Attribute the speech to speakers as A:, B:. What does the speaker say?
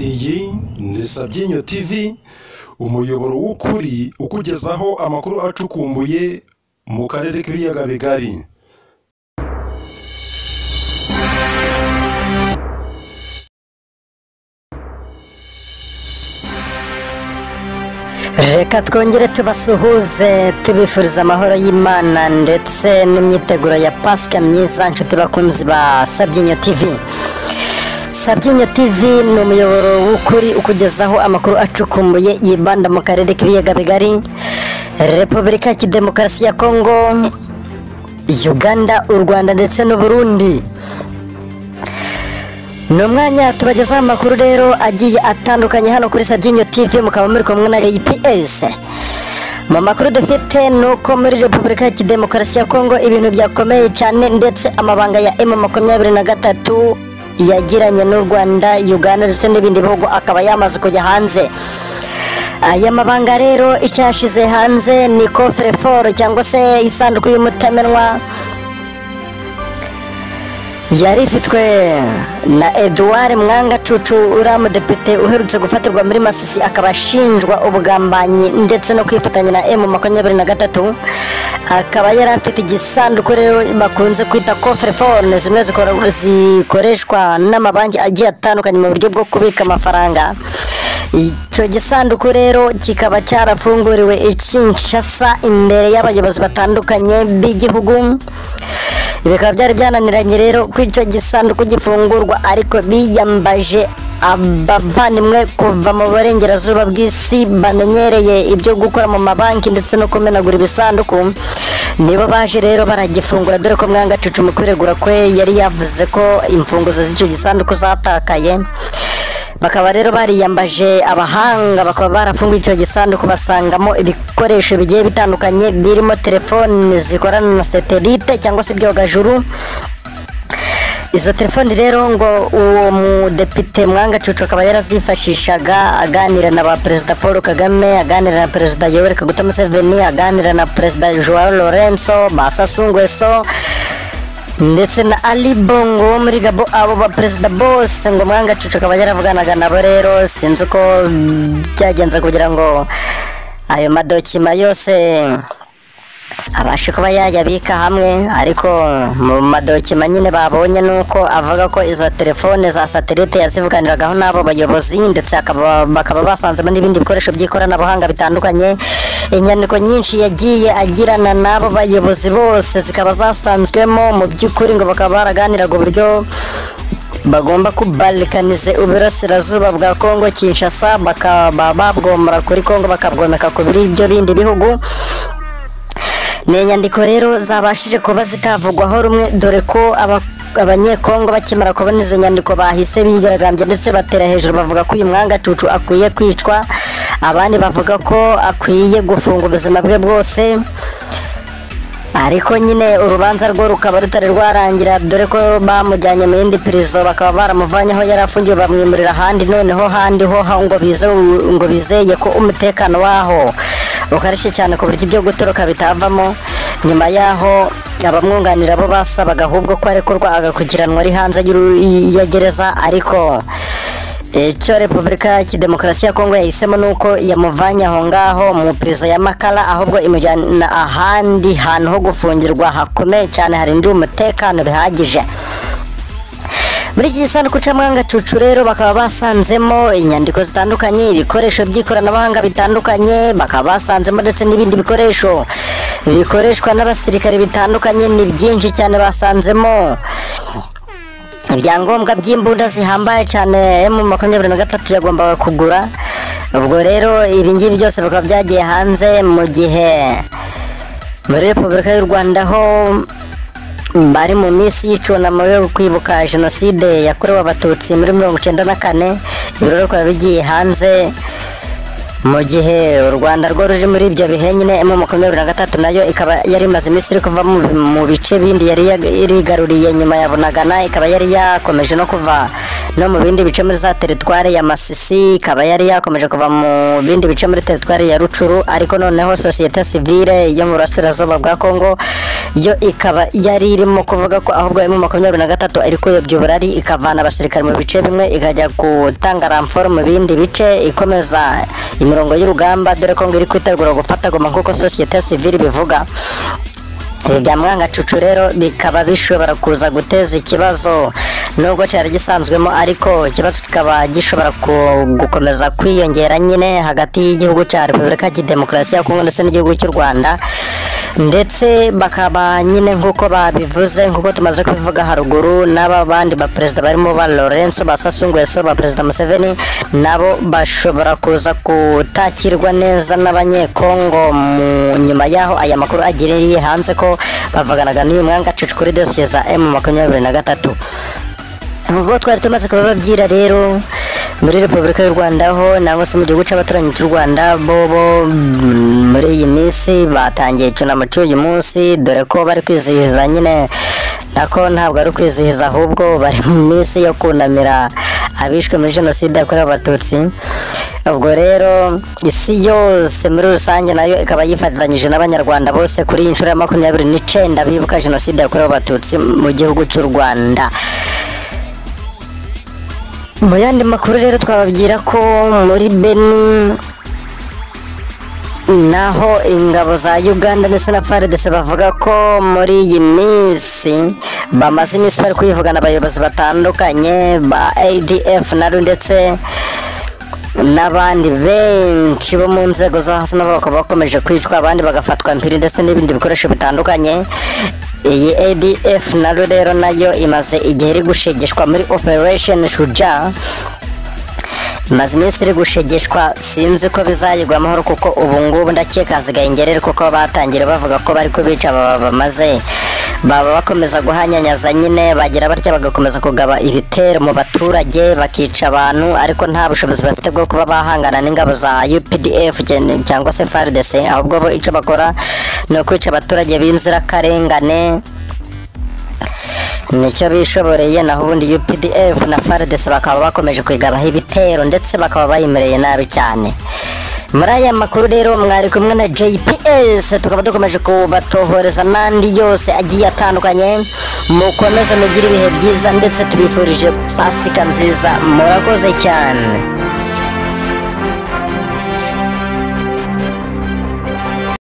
A: iyi ni sabyinyo tv umuyoboro w'ukuri ukugezaho amakuru acukumbuye mu karere k'ibiyaga bigari
B: reka twongere tubasuhuze tubifuriza amahoro y'imana ndetse n'imyiteguro ya pasika myiza nshuti bakunzi ba sabyinyo tv sabyinyo tv ni umuyoboro w'ukuri ukugezaho amakuru acukumbuye yibanda mu karere k'ibiyaga bigari repubulika ya kidemokarasi ya kongo uganda u rwanda ndetse n'uburundi ni umwanya tubagezaho amakuru rero agiye atandukanye hano kuri sabyinyo tv mukaba muri kumwe na APS mu makuru dufite ni uko muri repubulika ya kidemokarasi ya kongo ibintu byakomeye cyane ndetse amabanga ya emu makumyabiri na gatatu yagiranye n'u rwanda uganda ndetse n'ibindi bihugu akaba yamaze kujya hanze aya mabanga rero icyashize hanze ni kofereforo cyangwa se isanduku y'umutamenwa yari ifitwe na eduard mwanga cucu uriya mudepite uherutse gufatirwa muri masisi akaba ashinjwa ubugambanyi ndetse no kwifatanya na emu makumyabiri na gatatu akaba yari afite igisanduku rero bakunze kwita kofre fone zimwe zikora- zikoreshwa n'amabanki agiye atandukanye mu buryo bwo kubika amafaranga icyo gisanduku rero kikaba cyarafunguriwe i Kinshasa imbere y'abayobozi batandukanye b'igihugu bikaba byari byananiranye rero ko icyo gisanduku gifungurwa ariko biyambaje abavandimwe kuva mu burengerazuba bw'isi bamenyereye ibyo gukora mu mabanki ndetse no kumenagura ibisanduku nibo baje rero baragifungura dore ko mwanga cucu mu kwiregura kwe yari yavuze ko imfunguzo z'icyo gisanduku zatakaye bakaba rero bariyambaje abahanga bakaba barafunguye icyo gisanduku basangamo ibikoresho bigiye bitandukanye birimo telefoni zikorana na satelite cyangwa se ibyogajuru izo telefoni rero ngo uwo mudepite mwanga cucu akaba yarazifashishaga aganira na ba perezida paul kagame aganira na perezida yoweri kaguta museveni aganira na perezida joao lorenzo basasu nguesso ndetse na ali bongo wo muri gabo abo ba perezida bose ngo mwanga cucu akaba yaravuganaga nabo rero sinzi uko byagenze kugira ngo ayo madokima yose abashe kuba yayabika hamwe ariko mu madokima nyine babonye ni uko avuga ko izo telefone za satelite yazivuganiragaho n'abo bayobozi ndetse akaba- bakaba basanzemo n'ibindi bikoresho by'ikoranabuhanga bitandukanye inyandiko nyinshi yagiye agirana n'abo bayobozi bose zikaba zasanzwemo mu by'ukuri ngo bakaba baraganiraga uburyo bagomba kubarikanize uburasirazuba bwa kongo kinshasa bakaba babwomora kuri kongo bakabwomeka ku biri ibyo bindi bihugu ni inyandiko rero zabashije kuba zitavugwaho rumwe dore ko aba- abanyekongo bakimara kubona izo nyandiko bahise bigaragambya ndetse batera hejuru bavuga ko uyu mwangacucu akwiye kwicwa abandi bavuga ko akwiye gufunga ubuzima bwe bwose ariko nyine urubanza rwo rukaba rutari rwarangira dore ko bamujyanye mu yindi pirizo bakaba baramuvanye aho yari afungiwe bamwimurira ahandi noneho handi ho ha- ngo bize ngo bizeye ko umutekano waho ukarishye cyane ku buryo ibyo gutoroka bitavamo nyuma yaho abamwunganira bo basabaga ahubwo ko arekurwa agakurikiranwa ari hanze y'uru- ya gereza ariko icyo repubulika ya kidemokarasi ya kongo yahisemo ni uko yamuvanye aho ngaho mu pirizo ya makara ahubwo imujyana ahandi hantu ho gufungirwa hakomeye cyane harindiwe umutekano bihagije muri iki gisanduku cy'amahanga cucu rero bakaba basanzemo inyandiko zitandukanye ibikoresho by'ikoranabuhanga bitandukanye bakaba basanzemo ndetse n'ibindi bikoresho bikoreshwa n'abasirikare bitandukanye ni byinshi cyane basanzemo ibyangombwa by'imbunda zihambaye cyane mu makumyabiri na gatatu yagombaga kugura ubwo rero ibingibi byose bikaba byagiye hanze mu gihe muri repubulika y'u rwanda ho bari mu minsi y'icunamo yo kwibuka jenoside yakorewe abatutsi muri mirongo icyenda na kane ibirori bikaba bigiye hanze mu gihe u rwanda rwo ruri muri ibyo bihe nyine emu makumyabiri na gatatu nayo ikaba yari imaze iminsi iri kuva mu, mu bice bindi yari yag- irigaruriye nyuma ya bunagana ikaba yari yakomeje no kuva no mu bindi bice muri za teritwari ya masisi ikaba yari yakomeje kuva mu bindi bice muri teritwari ya rucuru ariko noneho sosiyete sivire yo mu burasirazuba bwa kongo yo ikaba yari irimo kuvuga ko ahubwo emu makumyabiri na gatatu ari kuyobya uburari ikavana abasirikare mu bice bimwe ikajya gutanga ramforo mu bindi bice ikomeza imirongo y'urugamba dore ko ngo iri kwitegura gufata goma nk'uko sosiyete sivire bivuga ibi bya mwangacucu rero bikaba bishobora kuza guteza ikibazo nubwo cyari gisanzwemo ariko ikibazo kikaba gishobora ku- gukomeza kwiyongera nyine hagati y'igihugu cya repubulika ya demokarasi ya kongo ndetse n'igihugu cy'u rwanda ndetse bakaba nyine nk'uko babivuze nk'uko tumaze kubivuga haruguru n'aba bandi baperezida barimo ba lorenzo ba sassou nguesso ba perezida museveni nabo bashobora kuza kutakirwa neza n'abanyekongo mu nyuma y'aho aya makuru agiriye hanze ko bavuganaga n'uyu mwangacucu kuri dosiye za emu makumyabiri na gatatu ubwo twari tumaze kubababyira rero muri repubulika y'u rwanda ho nangwa se mu gihugu cy'abaturanyi cy'u rwanda bo bo mm, muri iyi minsi batangiye icyunamo cy'uyu munsi dore ko bari kwizihiza nyine nako ntabwo ari ukwizihiza ahubwo bari mu minsi yo kunamira abishwe muri jenoside yakorewe abatutsi ubwo rero isi yose muri rusange nayo ikaba yifatanyije n'abanyarwanda bose kuri iyi nshuro ya makumyabiri n'icyenda bibuka jenoside yakorewe abatutsi mu gihugu cy'u rwanda mu yandi makuru rero twababwira ko muri beni naho ingabo za uganda ndetse na faridese bavuga ko muri iyi minsi bamaze iminsi bari kwivugana abayobozi batandukanye ba adf naro ndetse n'abandi benshi bo mu nzego zo hasi nabo bakaba bakomeje kwicwa abandi bagafatwa mpiri ndetse n'ibindi bikoresho bitandukanye iyi adf naro rero nayo imaze igihe iri gushegeshwa muri operation shuja imaze iminsi iri gushegeshwa sinzi ko bizayigwa amahoro kuko ubu ngubu ndakeka hasigaye ingerere kuko batangira bavuga ko bari kubica baba bamaze baba bakomeza guhanyanyaza nyine bagira batya bagakomeza kugaba ibitero mu baturage bakica abantu ariko nta bushobozi bafite bwo kuba bahangana n'ingabo za UPDF cyane- cyangwa se FARDC ahubwo bo icyo bakora ni ukwica abaturage b'inzirakarengane nicyo bishoboreye naho ubundi UPDF na FARDC bakaba bakomeje kwigabaho ibitero ndetse bakaba bayimereye nabi cyane muri aya makuru rero mwari kumwe na JPS tukaba dukomeje kubatohoreza n'andi yose agiye atandukanye mukomeze mugire ibihe byiza ndetse tubifurije pasika nziza murakoze cyane